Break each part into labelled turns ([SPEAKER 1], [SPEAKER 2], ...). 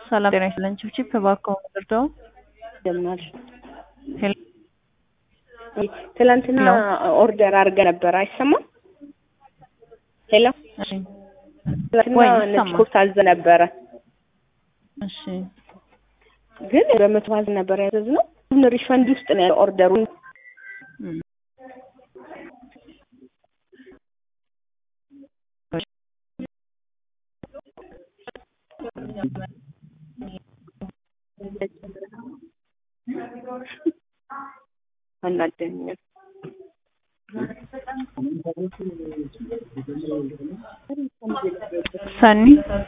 [SPEAKER 1] ሰላም ጤና ይስጥልን። ችብችብ እባክዎ ምድርደው
[SPEAKER 2] ጀምናል
[SPEAKER 1] ሄሎ
[SPEAKER 2] ትላንትና ኦርደር አድርገ ነበር። አይሰማም? ሄሎ
[SPEAKER 1] እሺ
[SPEAKER 2] ትላንትና
[SPEAKER 1] ወይ
[SPEAKER 2] ነጭ
[SPEAKER 1] ይሰማል።
[SPEAKER 2] ኮት አዘ ነበረ፣
[SPEAKER 1] እሺ
[SPEAKER 2] ግን በመቶ ባዝ ነበር ያዘዝነው። ግን ሪፈንድ ውስጥ ነው ያለው ኦርደሩን
[SPEAKER 1] እም።
[SPEAKER 2] አናደኛል።
[SPEAKER 1] ሰኒ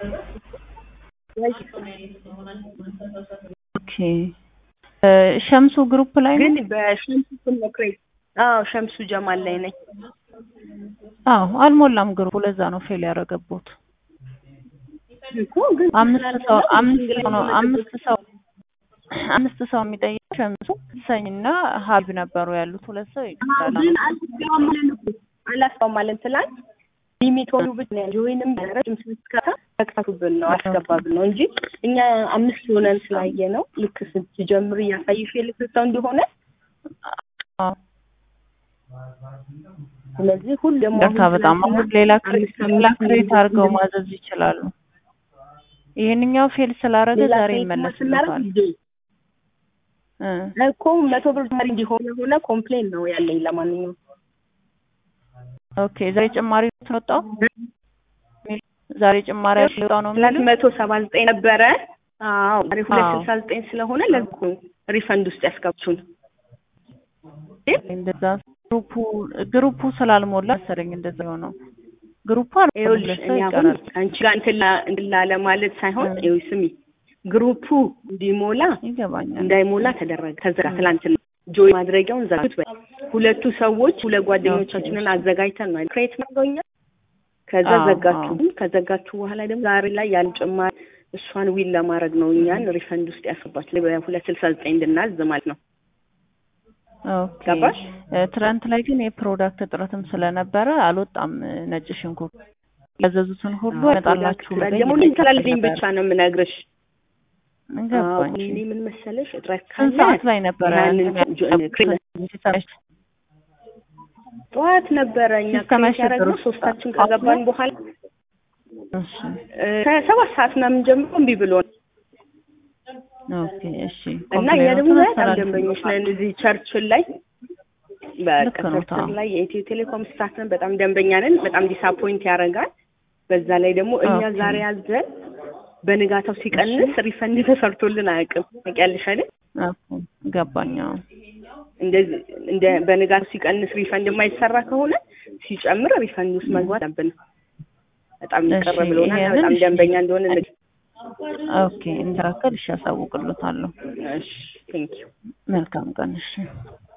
[SPEAKER 1] ኦኬ እ ሸምሱ ግሩፕ ላይ ነው?
[SPEAKER 2] ግን በሸምሱ ስም ነው ክሬት። አዎ ሸምሱ ጀማል ላይ ነኝ።
[SPEAKER 1] አዎ አልሞላም ግሩፑ። ለዛ ነው ፌል ያደረገቦት።
[SPEAKER 2] እኮ ግን
[SPEAKER 1] አምስት ሰው አምስት ሰው ነው አምስት ሰው አምስት ሰው የሚጠይቅ ሸምሱ ሰኝና ሀብ ነበሩ ያሉት ሁለት ሰው ይቀራል።
[SPEAKER 2] ግን አላስገባም እኮ አላስገባም አለን ትላንት ሊሚት ሆኑ ብቻ ነው ወይንም ረጅም ስትከታ ተከታቱብን ነው አስገባብን ነው እንጂ እኛ አምስት ሆነን ስላየ ነው ልክ ስትጀምር እያሳይሽ የልክ ሰው እንደሆነ
[SPEAKER 1] አዎ
[SPEAKER 2] ስለዚህ ሁሉ ደግሞ
[SPEAKER 1] ይቅርታ በጣም አሁን ሌላ ክሬት ሌላ ክሬት አድርገው ማዘዝ ይችላሉ። ይሄንኛው ፌል ስላደረገ ዛሬ ይመለስበታል። እ
[SPEAKER 2] እኮ መቶ ብር ዛሬ እንዲሆነ ሆነ ኮምፕሌን ነው ያለኝ። ለማንኛውም
[SPEAKER 1] ኦኬ ዛሬ ጭማሪ ነው ወጣው ዛሬ ጭማሪ ያለው ነው
[SPEAKER 2] ትላንት
[SPEAKER 1] የሚሉት?
[SPEAKER 2] መቶ ሰባ ዘጠኝ ነበረ። አዎ ዛሬ ሁለት
[SPEAKER 1] አዎ።
[SPEAKER 2] ስልሳ ዘጠኝ ስለሆነ ለዚህ ነው ሪፈንድ ውስጥ ያስገባችሁን።
[SPEAKER 1] እንደዛ ግሩፑ ግሩፑ ስላልሞላ መሰለኝ እንደዛ የሆነው ግሩፑ
[SPEAKER 2] ይኸውልሽ
[SPEAKER 1] አልሞላ ሰው
[SPEAKER 2] እኔ አሁን
[SPEAKER 1] ይቀራል።
[SPEAKER 2] አንቺ ጋር እንትን ላ- እንትን ላለ ማለት ሳይሆን
[SPEAKER 1] እ።
[SPEAKER 2] ይኸውልሽ ስሚ ግሩፑ እንዲሞላ
[SPEAKER 1] ይገባኛል።
[SPEAKER 2] እንዳይሞላ ተደረገ። ተዘጋ። ትላንትና ጆይ ማድረጊያውን ዘጋት። በይ ሁለቱ ሰዎች ሁለት ጓደኞቻችንን አዘጋጅተን ነው ክሬት ማድረኛ ከዛ
[SPEAKER 1] አዎ፣
[SPEAKER 2] ዘጋችሁ።
[SPEAKER 1] አዎ።
[SPEAKER 2] ግን ከዘጋችሁ በኋላ ደግሞ ዛሬ ላይ ያን ጭማሪ እሷን ዊል ለማድረግ ነው እኛን ሪፈንድ ውስጥ ያስገባችሁ በሁለት ስልሳ ዘጠኝ እንድናዝ ማለት ነው።
[SPEAKER 1] ኦኬ
[SPEAKER 2] ገባሽ?
[SPEAKER 1] እ፣ ትናንት ላይ ግን የፕሮዳክት እጥረትም ስለነበረ አልወጣም። እ፣ ነጭ ሽንኩርት ያዘዙትን ሁሉ ያመጣላችሁ ብለኝ
[SPEAKER 2] ደግሞ ምን ስላለኝ ብቻ ነው የምነግርሽ። አዎ፣
[SPEAKER 1] ገባኝ።
[SPEAKER 2] እኔ ምን መሰለሽ እጥረት
[SPEAKER 1] ስንት
[SPEAKER 2] ካለ
[SPEAKER 1] ሰዓት ላይ ነበረ
[SPEAKER 2] ያንን
[SPEAKER 1] እንትን
[SPEAKER 2] ጆ-
[SPEAKER 1] ያደረጉት?
[SPEAKER 2] ክሬት
[SPEAKER 1] ሲሰራሽ?
[SPEAKER 2] ጠዋት ነበረ እኛ
[SPEAKER 1] ሲስተማሽ
[SPEAKER 2] ክሬት ያደረግነው
[SPEAKER 1] ነበሩ?
[SPEAKER 2] ሶስታችን ከገባን በኋላ
[SPEAKER 1] እሺ
[SPEAKER 2] እ፣ ከሰባት ሰዓት ምናምን ጀምሮ እምቢ ብሎ ነው
[SPEAKER 1] ኦኬ እሺ
[SPEAKER 2] እና እኛ ደግሞ
[SPEAKER 1] ኮምፕሌኖቱን
[SPEAKER 2] በጣም
[SPEAKER 1] አስተላልፍ-
[SPEAKER 2] ደንበኞች ነን እዚህ ቸርችን ላይ በቃ
[SPEAKER 1] ልክ ነው፣
[SPEAKER 2] ቸርችን
[SPEAKER 1] ታው።
[SPEAKER 2] ላይ የኢትዮ ቴሌኮም ስታፍ ነን። በጣም ደንበኛ ነን። በጣም ዲስአፖይንት ያደርጋል። በዛ ላይ ደግሞ እኛ
[SPEAKER 1] ኦኬ።
[SPEAKER 2] ዛሬ ያዘን በንጋታው ሲቀንስ ሪፈንድ ተሰርቶልን አያውቅም። ታውቂያለሽ አይደል?
[SPEAKER 1] ኦኬ ገባኝ። አዎ።
[SPEAKER 2] እንደዚህ እንደ በንጋታው ሲቀንስ ሪፈንድ የማይሰራ ከሆነ ሲጨምር ሪፈንድ ውስጥ መግባት አለብን። በጣም ይቀር
[SPEAKER 1] እሺ፣
[SPEAKER 2] ብሎናል። እና
[SPEAKER 1] ይሄንን
[SPEAKER 2] በጣም
[SPEAKER 1] እሺ።
[SPEAKER 2] ደንበኛ እንደሆነ ንግ-
[SPEAKER 1] ኦኬ እንዲራከል እሺ፣ ያሳውቅልታለሁ።
[SPEAKER 2] እሺ ቴንክ ዩ
[SPEAKER 1] መልካም ቀን እሺ።